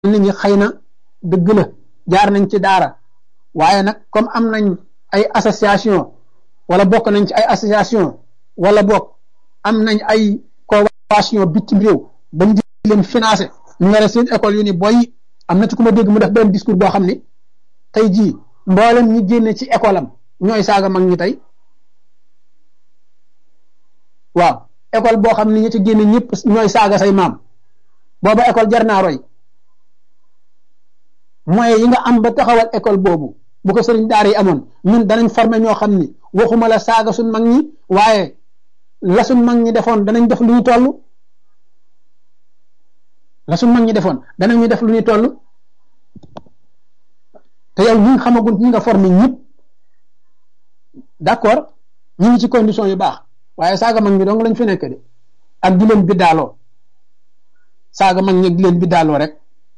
nit ñi xëy na dëgg la jaar nañ ci daara waaye nag comme am nañ ay association wala bokk nañ ci ay association wala bokk am nañ ay convention bitim réew bañ di leen financé ñu yore seen école yu ni boy am na ci ku ma dégg mu def benn discours boo xam ni tey jii mboolem ñi génne ci école am ñooy saaga mag ñi tey waaw école boo xam ni ñi ci génne ñëpp ñooy saaga say maam booba école jar naa roy moyens yi nga am ba taxawal école boobu bu ko sëriñ daara yi amoon ñun danañ former ñoo xam ni waxuma la saaga suñ mag ñi waaye la suñ mag ñi defoon danañ def lu ñu toll la suñ mag ñi defoon danañu def lu ñu toll te yow ñi nga xamagul ñi nga formé ñëpp d'accord ñu ngi ci condition yu baax waaye saaga mag ñi dong lañ fi nekk de ak di leen biddaaloo saaga mag ñi di leen biddaaloo rek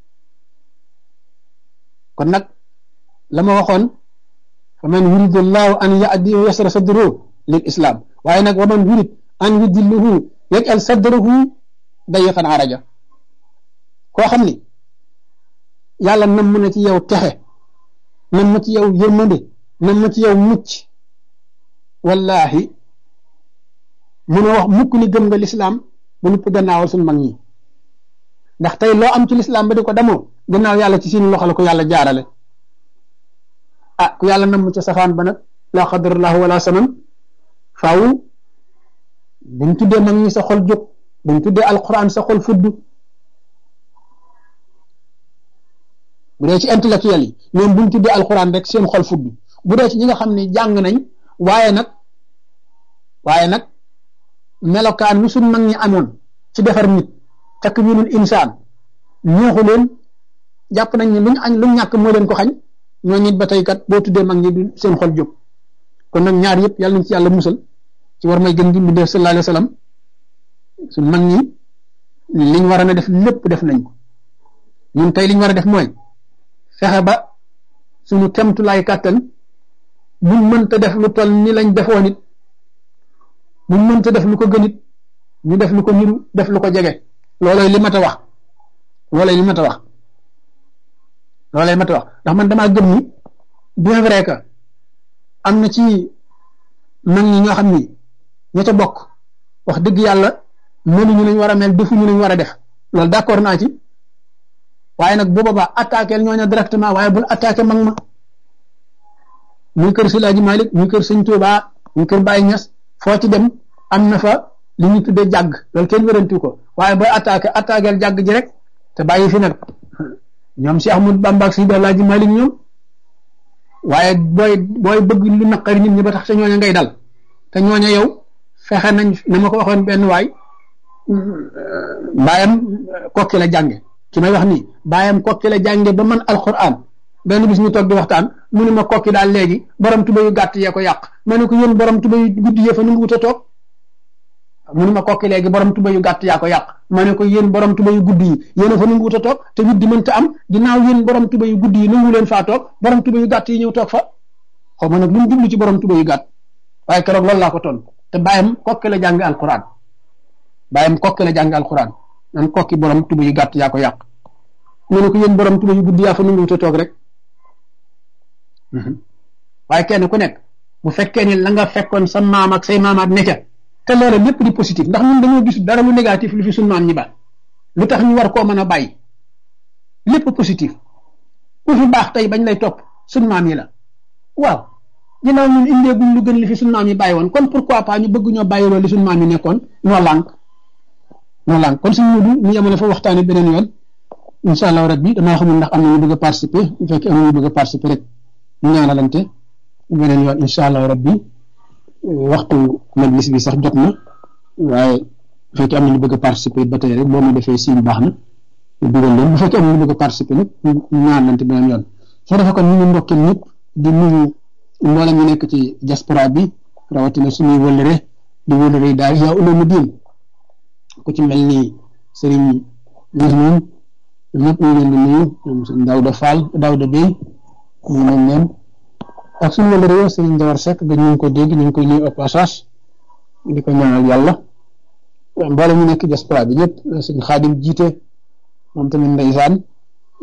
kon nag la ma waxoon fa man yuridu llahu an yahdiyahu yasra sadruhu lil islam waaye nag wa man yurid an yudilluhu yaj'al sadrahu dayiqan araja koo xam ni yàlla nam mu na ci yow texe nam ma ci yow yërmande nam ma ci yow mucc wallahi mun a wax mukk ni gëm nga lislaam ba nupp gannaawal suñ mag ñi ndax tey loo am ci lislaam ba di ko demoo gannaaw yàlla ci seen loxo la ko yàlla jaarale ah ku yàlla nam ca safaan ba nag laa xadarallahu wala saman faaw buñ tuddee mag ñi sa xol jóg buñ tuddee alquran sa xol fudd bu dee ci intellectuel yi ñoom buñ tuddee alquran rek seen xol fudd bu dee ci ñi nga xam ne jàng nañ waaye nag waaye nag melokaan wi suñ mag ñi amoon ci defar nit takwinul insaan ñeexu leen jàpp nañ ne luñ añ luñ ñàkk moo leen ko xañ ñoo nit ba tey kat boo tuddee mag ñi du seen xol jóg kon nag ñaar yëpp yàlla nañ ci yàlla musal ci war may gën di mu def sallallahu alayhi wa sallam suñ mag ñi liñ war a def lépp def nañ ko ñun tey liñ war a def mooy fexe ba suñu kemtulaay kàttan buñ mënta def lu toll ni lañ defoon it buñ mënta def lu ko gën it ñu def lu ko niru def lu ko jege loolooy li mat a wax loolooy li mat a wax loolooy mat a wax ndax man damaa gëm ni bien vrai que am na ci mag ñi ñoo xam ni ña ca bokk wax dëgg yàlla mënuñu lañ war a mel defuñu lañ war a def loolu d'accord naa ci waaye nag bu boobaa attaqué ñooñu directement waaye bul attaqué mag ma muy kër Silaaji Malik muy kër Sëñ Tuubaa muy kër Baay Ñas foo ci dem am na fa li ñu tuddee jàgg loolu kenn wérantu ko waaye booy attaqué attaqué jàgg ji rek te bàyyi fi nag ñoom si Ahmadu Bamba ak si Alaaji Malik ñoom waaye booy booy bëgg lu naqari nit ñi ba tax te ñooña ngay dal te ñooña yow fexe nañ na ma ko waxoon benn waay baayam kokki la jànge ki may wax nii baayam kokki la jànge ba man alquran benn bis ñu toog di waxtaan mu ne ma kokki daal léegi borom tuba yu gàtt yee ko yàq ma ne ko yéen borom tuba yu guddi yee fa nu ngi wut a toog mu ne ma kokki léegi borom tuba yu gàtt yaa ko yàq ma ne ko yéen borom tuba yu guddi yi yéen a fa nu ngi wut a toog te wut di mënta am ginnaaw yéen borom tuba yu guddi yi nangu leen faa toog borom tuba yu gàtt yi ñëw toog fa xaw ma nag lu mu jublu ci borom tuba yu gàtt waaye keroog loolu laa ko ton te bàyyam kokki la jàng alquran bàyyam kokki la jàng alquran nan kokki borom tuba yu gàtt yaa ko yàq mu ne ko yéen borom tuba yu guddi yaa fa nu ngi wut a toog rek waaye kenn ku nekk bu fekkee ni la nga fekkoon sa maam ak say maamaat ne ca te loola lépp di positif ndax ñun dañoo gis dara lu négatif lu fi suñ maam ñi ba lu tax ñu war koo mën a bàyyi lépp positif ku fi baax tey bañ lay topp suñ maam yi la waaw ginnaaw ñun indeeguñ lu gën li fi suñ maam yi bàyyi woon kon pourquoi pas ñu bëgg ñoo bàyyi loolu li suñ maam yi nekkoon ñoo lànk ñoo lànk kon suñ mudu ñu yemale fa waxtaane beneen yoon incha allah rabbi damaa xamul ndax am na ñu bëgg a participer bu fekkee am na ñu bëgg a participer rek ñu ñaanalante beneen yoon incha allah rabbi waxtu majlis bi sax jot na waaye bu fekkee am na ñu bëgg a participer ba tey rek boo ma defee siin baax na ñu dugal leen bu fekkee am na ñu bëgg a participer nag ñu ñaanalante beneen yoon soo defee kon ñu ngi ndokkeel ñëpp di nuyu mboolem ñu nekk ci diaspora bi rawatina suñuy wëllëre di wëllëre yi daal yaa uloomu diin ku ci mel ni Serigne Ndioum ñëpp ñu leen di nuyu ñoom sëñ Daouda Fall Daouda Bey ñu nañ leen ak suñu wala réew Serigne Jawar Seck ga ñu ngi ko dégg ñu ngi koy nuyu au passage di ko ñaanal yàlla mboolem ñu nekk diaspora bi ñëpp sëñ Xaadim jiite moom tamit ndeysaan